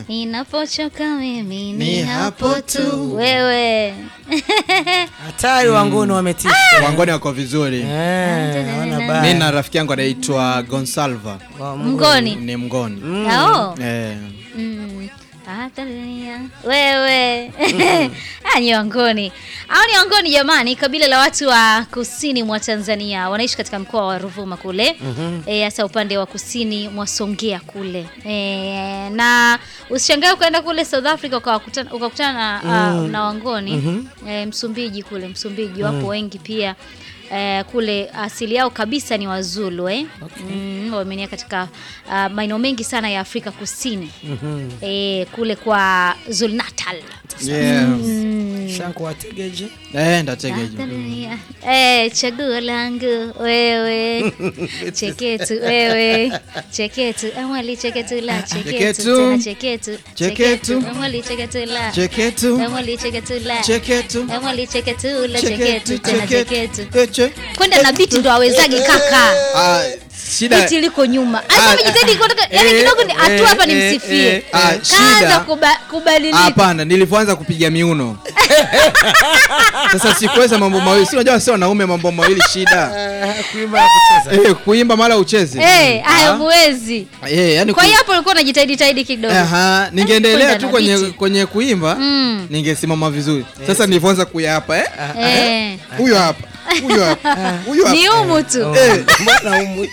Ninapochoka mimi Ni ni hapo hapo tu. tu wewe. Hatari wangoni wametisha. Wangoni wako vizuri. Eh, hawana Mi baya. na rafiki yangu anaitwa Gonsalva Wa- Mngoni. ni mngoni. Ao. Eh. Mm. Hata dunia. Wewe. Ah, ni wangoni. Hao ni wangoni jamani, kabila la watu wa kusini mwa Tanzania wanaishi katika mkoa wa Ruvuma kule. Eh, hasa upande wa kusini mwa Songea kule. Eh, na usishangae ukaenda kule South Africa ukawakutana ukakutana na, ah, na wangoni. Eh, Msumbiji kule, Msumbiji wapo wengi pia. Eh, kule asili yao kabisa ni Wazulu eh? Mm, wameenea katika ah, maeneo mengi sana ya Afrika Kusini eh, kule kwa Zulu Natal. Yeah. Shanku wategeje? Eh, ndategeje. Tanzania. Eh, chaguo langu wewe cheketu wewe cheketu amwali cheketu la cheketu Cheketu. tena cheketu Cheketu. amwali cheketu la Cheketu. amwali cheketu la Cheketu. amwali cheketu la Cheketu. cheketu tena cheketu Eh, che- kwenda na biti ndo awezage kaka Ah, shida biti liko nyuma Ah, alikuwa amejitahidi kutoka yani eh, kidogo ni eh, hatua hapa eh, nimsifie eh, ah, kaanza shida. kuba- kubadilika Hapana, nilivyoanza kupiga miuno sasa sikuweza mambo mawili, si unajua sio wanaume mambo mawili shida Eh, Kuimba na kucheza. eh, kuimba mara ucheze eh hayo Ah. muwezi eh, yani kwa ku- hiyo hapo ulikuwa unajitahidi tahidi kidogo Aha, ningeendelea Kwenda tu na kwenye biti. kwenye kuimba Mm. ningesimama vizuri. Sasa nilivyoanza kuyapa eh, Eh. huyo hapa, huyo hapa, huyo hapa, ni umu tu Oh, Mbona umu?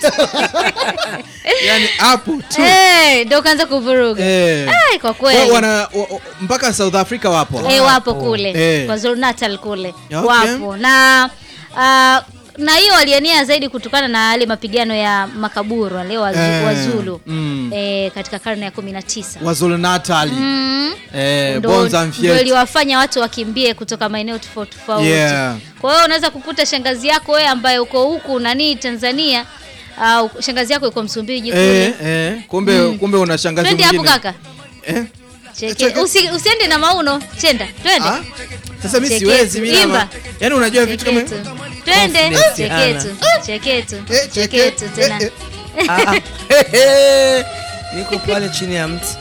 yani hapo tu Eh, ndo ukaanza kuvuruga eh. Ai, kwa Wa- kweli wana wa- wa- mpaka South Africa wapo eh, wapo kule Eh. kwa Zulu Natal kule Okay. wapo na ah, na hiyo walienea zaidi kutokana na yale mapigano ya makaburu wale wazu, Eh, wazulu mm. eh, katika karne ya kumi na tisa Wazulu Natal mm. eh, ndo Bonza ndo Mfiet iliwafanya watu wakimbie kutoka maeneo tofauti tofauti. Yeah. Kwa hiyo unaweza kukuta shangazi yako wewe ambaye uko huku nani Tanzania au shangazi yako yuko Msumbiji kule. eh, eh, kumbe kumbe una shangazi Twende hapo mwingine kaka. eh? Cheke. Usi, usiende na mauno, chenda. Twende. Ah? Sasa mimi Cheketu, siwezi mimi imba. ama yani unajua vitu kama Cheketu. Twende. Confidence, Cheketu. Cheketu. Eh, Cheketu tena. eh, Ah, ah. Hehe. Niko pale chini ya mti.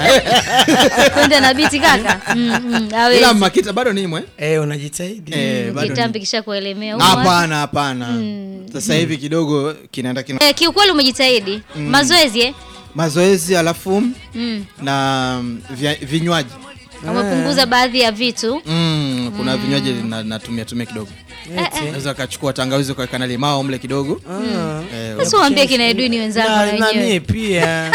Twende na biti kaka. Mm, mm, hawezi. ila makita bado nimo eh? Eh, unajitahidi. Eh, bado Kitambi nimo. kisha kuelemea huko. Hapana, hapana. Sasa hivi kidogo kinaenda kina Eh, kiukweli umejitahidi. Mazoezi eh? mazoezi alafu Mm. na mm, vya- vinywaji Umepunguza baadhi ya vitu. mm, kuna vinywaji na- natumia tumia kidogo Eti. naweza kachukua tangawizi ukaweka na limao mle kidogo Ah. eh, Sasa waambie kina Edwini wenzangu na Na- na wenyewe. mie pia.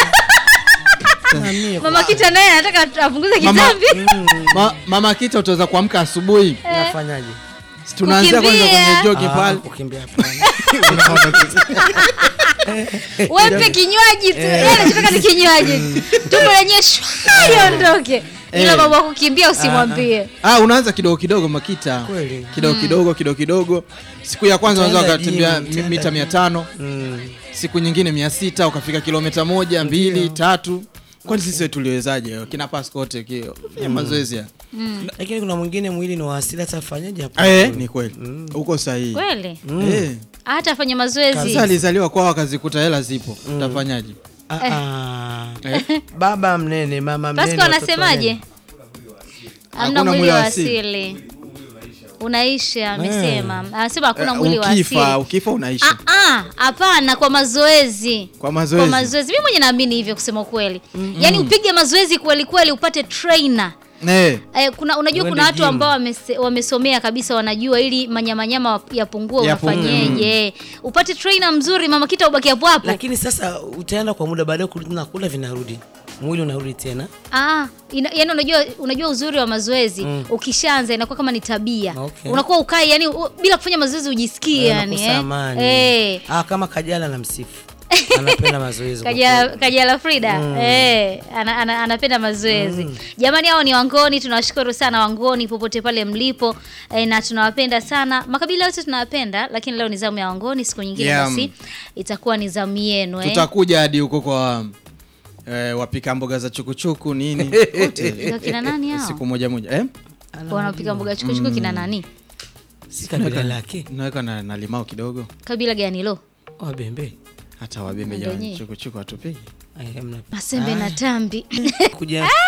Na mie Mama Kita naye anataka apunguze Mama- kitambi. ma, mama kita utaweza kuamka asubuhi nafanyaje? Si tunaanzia kwanza Kukimbia. kwenye jogi Ah, pale kukimbia hapana. Wepe kinywaji tu. Yeye anachotaka ni kinywaji. Tumbo lenyewe shwa iondoke. Ila Eh. mambo ya kukimbia usimwambie. ah, unaanza kidogo kidogo makita Kweli. kidogo kidogo kidogo kidogo siku ya kwanza unaweza Utaenda ukatembea gym, mi- utaenda mita gym. mia tano Mm. siku nyingine mia sita ukafika kilomita moja mbili tatu kwani sisi tuliwezaje kina paskote kio fanya mazoezi ya Lakini kuna mwingine mwili ni wa asili hata afanyaje hapo. eh, ni kweli uko sahihi Kweli? eh. Hata afanye mazoezi. sasa alizaliwa kwao akazikuta hela zipo utafanyaje Ah, ah. Baba mnene, mama mnene. Pasco watoto anasemaje? wanene. Hamna mwili wa asili. Unaisha amesema. Anasema hakuna Eh, mwili wa asili. ukifa ukifa unaisha Ah ah, hapana kwa mazoezi. kwa Kwa mazoezi mazoezi. Mimi mwenye naamini hivyo kusema ukweli. Yaani upige mazoezi kweli kweli upate trainer. eh. Eh, kuna unajua Uende kuna watu gym. ambao wamese, wamesomea kabisa wanajua ili manyamanyama yapungue Yapungue. unafanyeje. Upate trainer mzuri mama kita ubaki hapo hapo. Lakini sasa utaenda kwa muda baadaye kurudi na kula vinarudi. Mwili unarudi tena. Ah, ina, yani unajua unajua uzuri wa mazoezi ukishaanza inakuwa kama ni tabia. Okay. Unakuwa ukai yani u, bila kufanya mazoezi ujisikii yani Unakosa eh. amani. Eh. Ah, kama Kajala na msifu. Anapenda mazoezi. kwa Kajala, kweli. Kajala Frida eh, ana, ana, anapenda mazoezi jamani. Hao ni Wangoni, tunawashukuru sana Wangoni popote pale mlipo eh, na tunawapenda sana. Makabila yote tunawapenda, lakini leo ni zamu ya Wangoni. Siku nyingine Yeah. basi itakuwa ni zamu yenu eh. tutakuja hadi huko kwa eh, wapika mboga za chukuchuku nini wote Ndio kina nani hao? siku moja moja eh? Wanapika mboga chukuchuku kina nani? Si kabila lake. naweka na, na limao kidogo Kabila gani lo? Wabembe. hata wabembe Ndio jamani nyie. chukuchuku hatupigi Ai, hamna. Masembe na tambi. Kuja